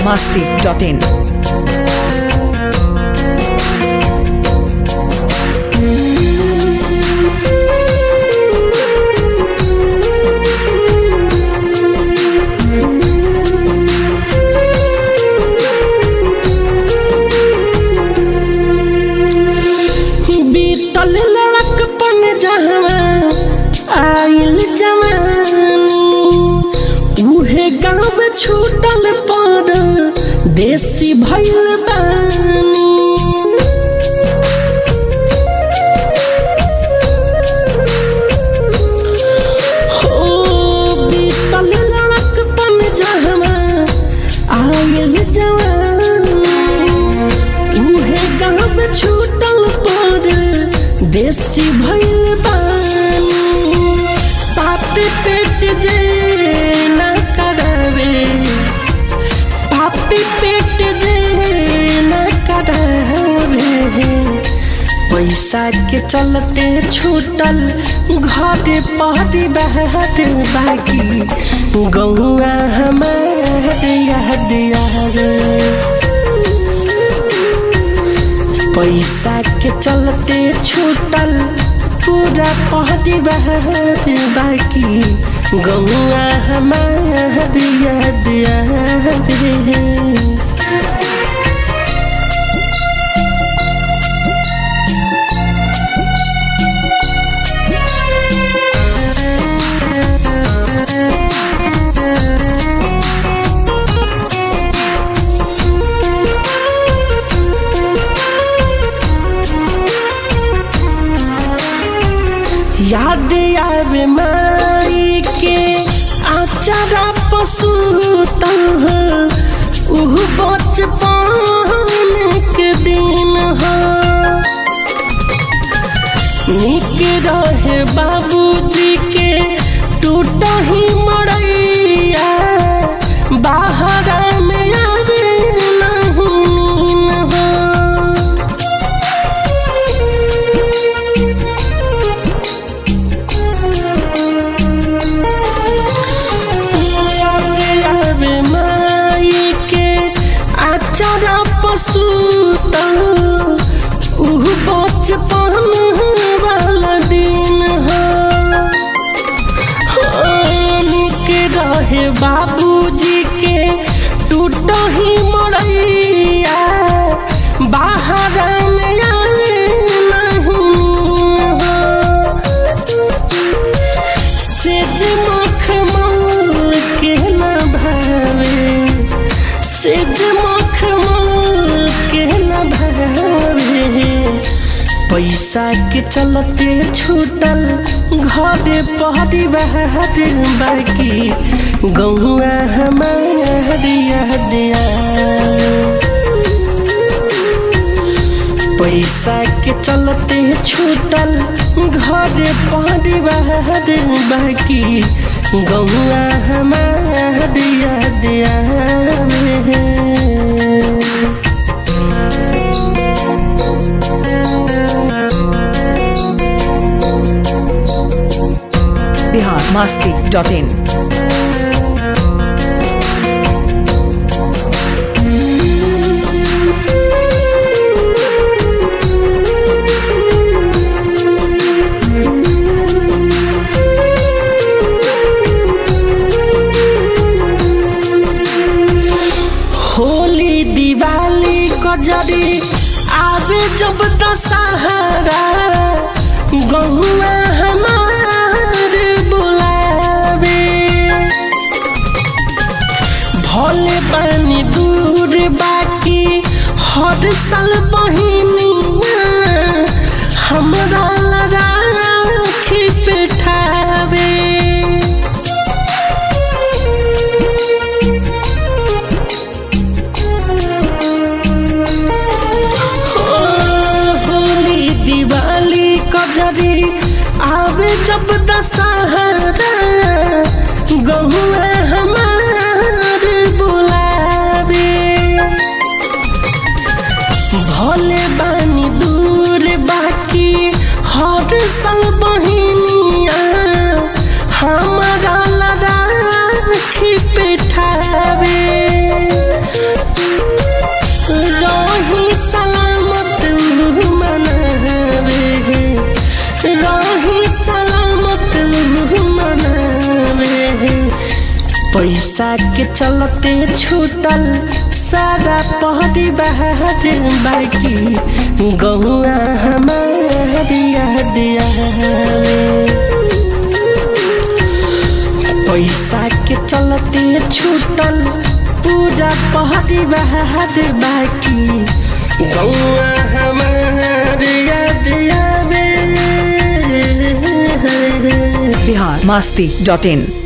biharmasti.in बीतल लड़कपन जहवा आइल जवानी उहे गाँव छूटल पर देसी भइल बानी हो बीतल लड़कपन जहवा आइल जवानी उहे गाँव छूटल पर देसी भइल बानी पापी पेट जे न करावे पापी पेट जे न करावे पैसा के चलते छूटल घर पहरी बहत बाकी गौआ हमार याद यार पैसा के चलते छूटल पूरा पहरी बहर बाकी गौआ हमार याद याद याद आवे माई के आचारा पशुतल उह बचपन के दिन हो निक रहे बाबूजी के टूट ही मरैया बाहर में आवे नहीं नीन हो आवे माई के आचारा पशु उह बचपन वाला दिन हो निक रहे बाबूजी के टूट ही मरैया बाहर में आवे नहीं हो सेज मखमल के न भावे सेज मखमल के न भावे पैसा के चलते छूटल घर पहरी बहर बाकी गौआ हमार याद आवे। पैसा के चलते छूटल घर पारी बहर बाकी गौआ हमार याद आवे biharmasti.in होली दिवाली कजरी आवे जब दशहरा गहुआ हमार बुलावे भोले पानी दूर बाकी हर साल बहिनिया हमरा राखी पेठावे होली दिवाली कजरी आवे जब दशहरा गहुआ हमार बुलावे भोले बानी दूर बाकी हर साल बहिनिया हमारा लड़ा राखी पेठावे पैसा के चलते छूटल सारा पहरी बहार बाकी गहुआ हमारी याद आवे पैसा के चलते छूटल पूरा पहरी बहार बाकी गौआ हमार याद आवे बिहार मस्ती डॉट इन